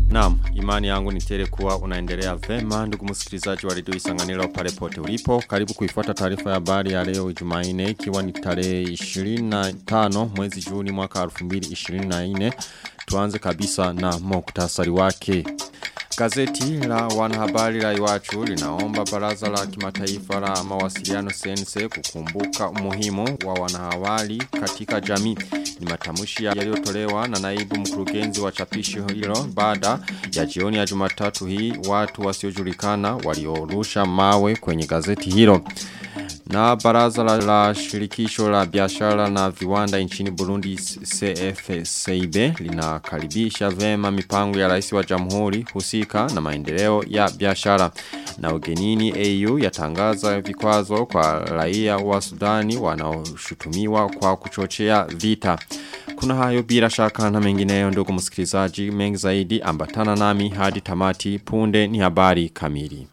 Naam, imani yangu ni tele kuwa unaendelea vema ndugu msikilizaji wa redio Isanganiro pale pote ulipo. Karibu kuifuata taarifa ya habari ya leo Jumanne ikiwa ni tarehe 25 mwezi Juni mwaka 2024. Tuanze kabisa na muktasari wake. Gazeti la wanahabari la iwachu linaomba baraza la kimataifa la mawasiliano sense kukumbuka umuhimu wa wanahabari katika jamii. Ni matamushi yaliyotolewa na naibu mkurugenzi wa chapisho hilo baada ya jioni ya jumatatu hii watu wasiojulikana waliorusha mawe kwenye gazeti hilo. Na baraza la, la shirikisho la biashara na viwanda nchini Burundi CFCIB linakaribisha vema mipango ya rais wa jamhuri husika na maendeleo ya biashara. Na ugenini AU yatangaza vikwazo kwa raia wa Sudani wanaoshutumiwa kwa kuchochea vita. Kuna hayo bila shaka na mengineyo ndugu msikilizaji mengi zaidi ambatana nami hadi tamati punde ni habari kamili.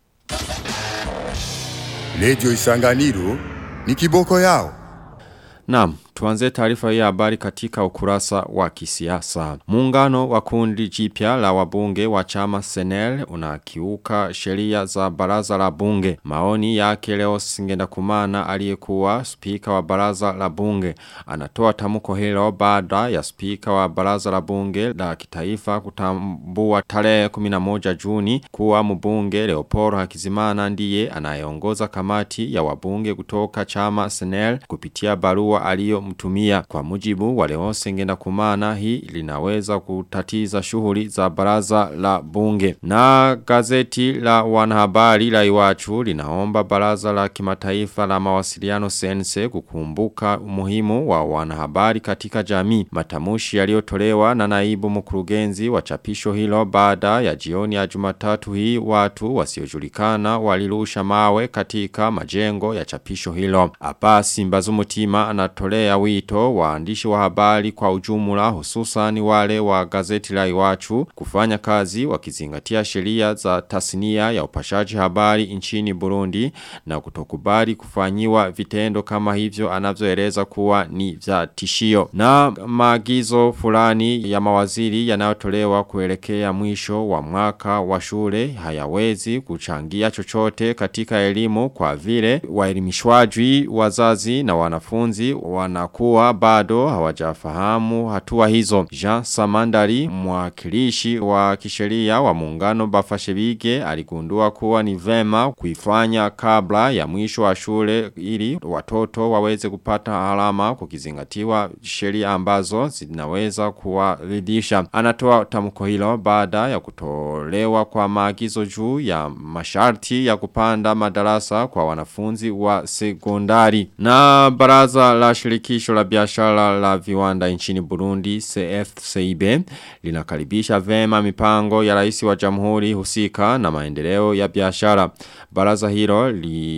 Lejo Isanganiro ni kiboko yao. Naam, tuanze taarifa hii habari katika ukurasa wa kisiasa. Muungano wa kundi jipya la wabunge wa chama Senel unakiuka sheria za baraza la bunge. Maoni yake leo singenda kumana aliyekuwa spika wa baraza la bunge. Anatoa tamuko hilo baada ya spika wa baraza la bunge la kitaifa kutambua tarehe 11 Juni kuwa mbunge Leopold Hakizimana ndiye anayeongoza kamati ya wabunge kutoka chama Senel kupitia barua aliyo mtumia kwa mujibu wale wose ngenda kumana hii linaweza kutatiza shughuli za baraza la bunge. Na gazeti la wanahabari la iwachu linaomba baraza la kimataifa la mawasiliano sense kukumbuka umuhimu wa wanahabari katika jamii. Matamushi yaliyotolewa na naibu mkurugenzi wa chapisho hilo baada ya jioni ya jumatatu hii watu wasiojulikana walirusha mawe katika majengo ya chapisho hilo. Hapa Simbazumutima anatolea ya wito waandishi wa habari kwa ujumla hususani wale wa gazeti la iwachu kufanya kazi wakizingatia sheria za tasnia ya upashaji habari nchini Burundi na kutokubali kufanyiwa vitendo kama hivyo anavyoeleza kuwa ni vya tishio. Na maagizo fulani ya mawaziri yanayotolewa kuelekea mwisho wa mwaka wa shule hayawezi kuchangia chochote katika elimu kwa vile waelimishwaji wazazi na wanafunzi wanakuwa bado hawajafahamu hatua hizo. Jean Samandari mwakilishi wa kisheria wa muungano Bafashebige aligundua kuwa ni vema kuifanya kabla ya mwisho wa shule ili watoto waweze kupata alama kukizingatiwa sheria ambazo zinaweza kuwaridhisha. Anatoa tamko hilo baada ya kutolewa kwa maagizo juu ya masharti ya kupanda madarasa kwa wanafunzi wa sekondari. Na baraza la shirikisho la biashara la viwanda nchini Burundi CFCIB linakaribisha vema mipango ya rais wa jamhuri husika na maendeleo ya biashara. Baraza hilo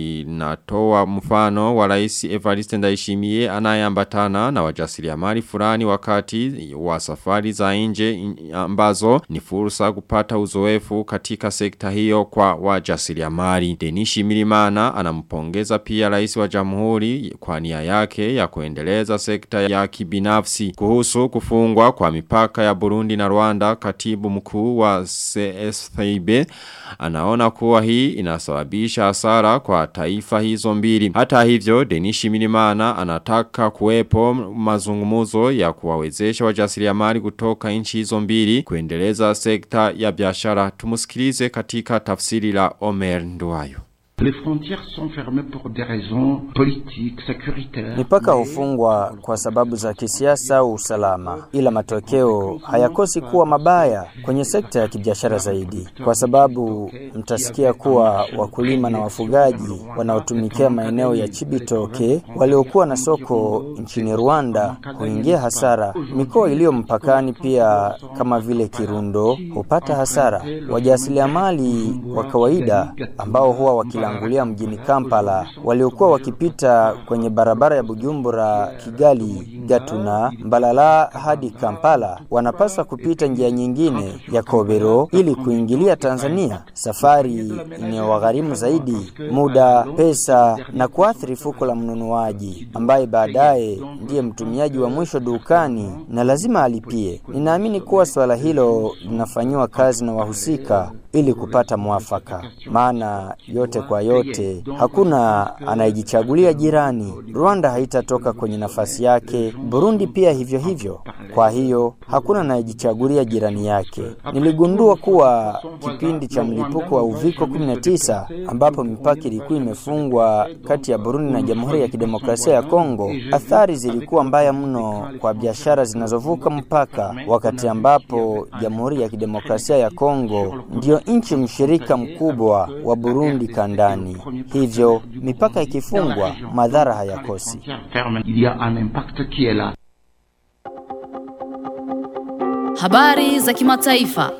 linatoa mfano wa rais Evariste Ndayishimiye anayeambatana na wajasiriamali fulani wakati wa safari za nje ambazo ni fursa kupata uzoefu katika sekta hiyo kwa wajasiriamali. Denishi Milimana anampongeza pia rais wa jamhuri kwa nia yake ya kuendeleza sekta ya kibinafsi. Kuhusu kufungwa kwa mipaka ya Burundi na Rwanda katibu mkuu wa CSFIB anaona kuwa hii inasababisha hasara kwa taifa hizo mbili. Hata hivyo Denishi Milimana anataka kuwepo mazungumuzo ya kuwawezesha wajasiriamali kutoka nchi hizo mbili kuendeleza sekta ya biashara. Tumusikilize katika tafsiri la Omer Nduwayo. Les frontières sont fermées pour des raisons politiques, sécuritaires. Mipaka hufungwa kwa sababu za kisiasa au usalama, ila matokeo hayakosi kuwa mabaya kwenye sekta ya kibiashara zaidi, kwa sababu mtasikia kuwa wakulima na wafugaji wanaotumikia maeneo ya Chibitoke waliokuwa na soko nchini Rwanda huingia hasara. Mikoa iliyo mpakani pia kama vile Kirundo hupata hasara. Wajasiriamali wa kawaida ambao huwa wakila waliotangulia mjini Kampala waliokuwa wakipita kwenye barabara ya Bujumbura, Kigali, Gatuna, Mbalala hadi Kampala wanapaswa kupita njia nyingine ya Kobero ili kuingilia Tanzania, safari inayowagharimu zaidi muda, pesa na kuathiri fuko la mnunuaji ambaye baadaye ndiye mtumiaji wa mwisho dukani na lazima alipie. Ninaamini kuwa suala hilo linafanyiwa kazi na wahusika ili kupata mwafaka, maana yote kwa yote hakuna anayejichagulia jirani. Rwanda haitatoka kwenye nafasi yake, Burundi pia hivyo hivyo. Kwa hiyo hakuna anayejichagulia jirani yake. Niligundua kuwa kipindi cha mlipuko wa uviko 19 ambapo mipaka ilikuwa imefungwa kati ya Burundi na Jamhuri ya Kidemokrasia ya Kongo, athari zilikuwa mbaya mno kwa biashara zinazovuka mpaka, wakati ambapo Jamhuri ya Kidemokrasia ya Kongo ndiyo nchi mshirika mkubwa wa Burundi kandani. Hivyo mipaka ikifungwa, madhara hayakosi. Il y a un impact qui est là. Habari za kimataifa.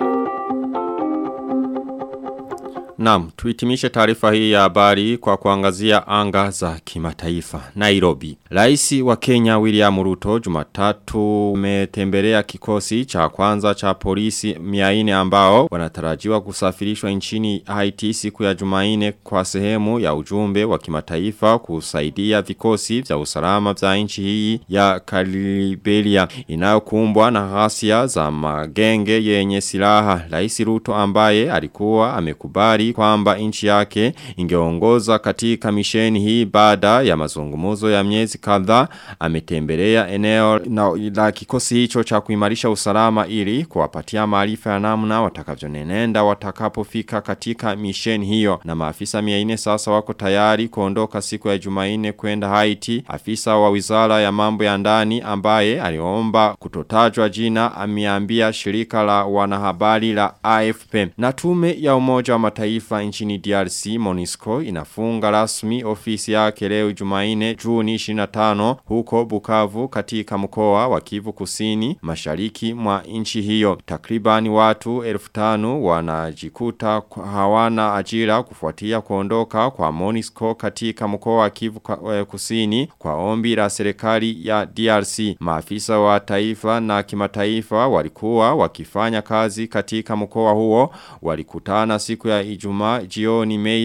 Naam, tuitimishe taarifa hii ya habari kwa kuangazia anga za kimataifa. Nairobi. Raisi wa Kenya William Ruto Jumatatu umetembelea kikosi cha kwanza cha polisi 400 ambao wanatarajiwa kusafirishwa nchini Haiti siku ya Jumanne kwa sehemu ya ujumbe wa kimataifa kusaidia vikosi vya usalama vya nchi hii ya Kaliberia inayokumbwa na ghasia za magenge yenye silaha. Raisi Ruto ambaye alikuwa amekubali kwamba nchi yake ingeongoza katika misheni hii baada ya mazungumzo ya miezi kadhaa ametembelea eneo na la kikosi hicho cha kuimarisha usalama ili kuwapatia maarifa ya namna watakavyonenenda watakapofika katika misheni hiyo na maafisa 400 sasa wako tayari kuondoka siku ya Jumanne kwenda Haiti afisa wa wizara ya mambo ya ndani ambaye aliomba kutotajwa jina ameambia shirika la wanahabari la AFP na tume ya umoja wa mataifa nchini DRC Monisco inafunga rasmi ofisi yake leo Jumanne Juni 25 huko Bukavu katika mkoa wa Kivu Kusini mashariki mwa nchi hiyo. Takribani watu 1500 wanajikuta hawana ajira kufuatia kuondoka kwa Monisco katika mkoa wa Kivu Kusini kwa ombi la serikali ya DRC. Maafisa wa taifa na kimataifa walikuwa wakifanya kazi katika mkoa huo walikutana siku ya Ijumaa jioni Mei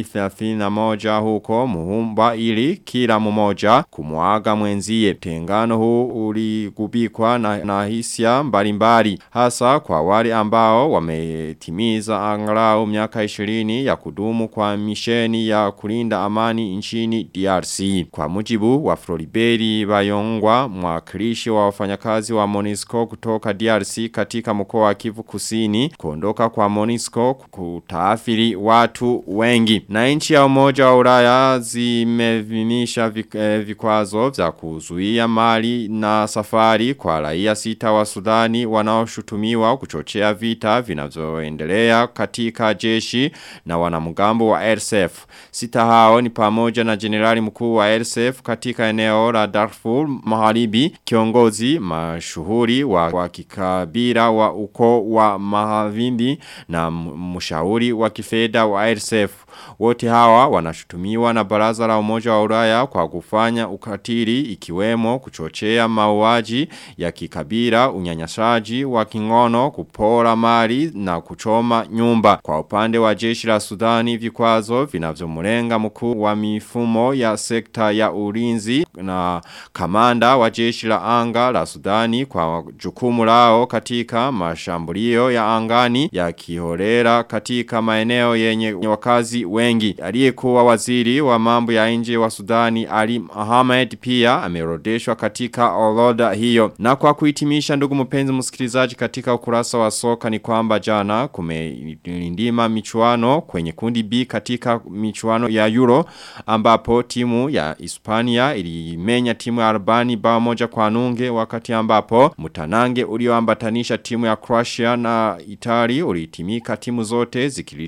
31 huko Muhumba ili kila mmoja kumuaga mwenzie. Tengano huu uligubikwa na, na hisia mbalimbali hasa kwa wale ambao wametimiza angalau miaka 20 ya kudumu kwa misheni ya kulinda amani nchini DRC. Kwa mujibu wa Floriberi Bayongwa mwakilishi wa wafanyakazi wa Monisco kutoka DRC katika mkoa wa Kivu Kusini kuondoka kwa Monisco kutaathiri watu wengi. Na nchi ya umoja wa Ulaya zimevimisha vikwazo vya kuzuia mali na safari kwa raia sita wa Sudani wanaoshutumiwa kuchochea vita vinavyoendelea katika jeshi na wanamgambo wa RSF. Sita hao ni pamoja na generali mkuu wa RSF katika eneo la Darfur Magharibi, kiongozi mashuhuri wa, wa kikabila wa uko wa Mahavindi na mshauri wa kifedha wa RSF. Wote hawa wanashutumiwa na baraza la umoja wa Ulaya kwa kufanya ukatili ikiwemo kuchochea mauaji ya kikabila, unyanyasaji wa kingono, kupora mali na kuchoma nyumba. Kwa upande wa jeshi la Sudani vikwazo vinavyomulenga mkuu wa mifumo ya sekta ya ulinzi na kamanda wa jeshi la anga la Sudani kwa jukumu lao katika mashambulio ya angani ya kiholera katika maeneo yenye wakazi wengi. Aliyekuwa waziri wa mambo ya nje wa Sudani Ali Ahmed pia amerodeshwa katika orodha hiyo. Na kwa kuhitimisha ndugu mpenzi msikilizaji katika ukurasa wa soka ni kwamba jana kumelindima michuano kwenye kundi B katika michuano ya Euro ambapo timu ya Hispania ilimenya timu ya Albani bao moja kwa nunge wakati ambapo mutanange ulioambatanisha timu ya Croatia na Itali ulitimika timu zote zikiridika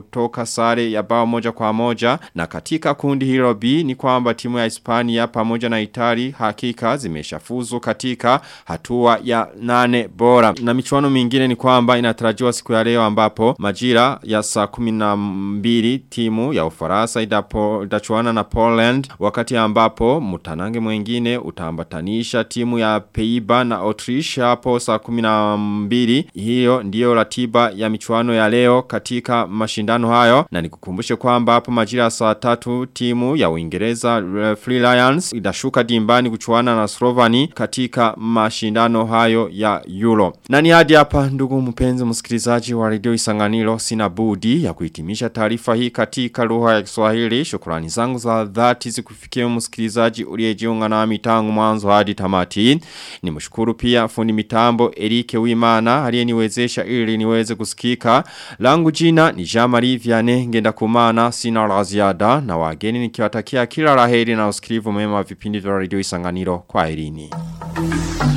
kutoka sare ya bao moja kwa moja na katika kundi hilo B ni kwamba timu ya Hispania pamoja na Itali hakika zimeshafuzu katika hatua ya nane bora. Na michuano mingine ni kwamba inatarajiwa siku ya leo ambapo majira ya saa kumi na mbili timu ya Ufaransa idapo itachuana na Poland wakati ambapo mutanange mwingine utaambatanisha timu ya Peiba na Autriche hapo saa kumi na mbili. Hiyo ndiyo ratiba ya michuano ya leo katika mashindano hayo na nikukumbushe kwamba hapo majira ya saa tatu timu ya Uingereza uh, Free Lions itashuka dimbani kuchuana na Slovani katika mashindano hayo ya Euro. Na ni hadi hapa ndugu mpenzi msikilizaji wa Radio Isanganiro sina budi ya kuhitimisha taarifa hii katika lugha ya Kiswahili. Shukrani zangu za dhati zikufikia msikilizaji uliyejiunga nami tangu mwanzo hadi tamati. Nimshukuru pia fundi mitambo Erike Wimana aliyeniwezesha ili niweze kusikika. Langu jina ni Jean-Marie Vianney ngenda kumana sina la ziada na wageni nikiwatakia kila laheri na usikilivu mema wa vipindi vya Radio Isanganiro kwa herini.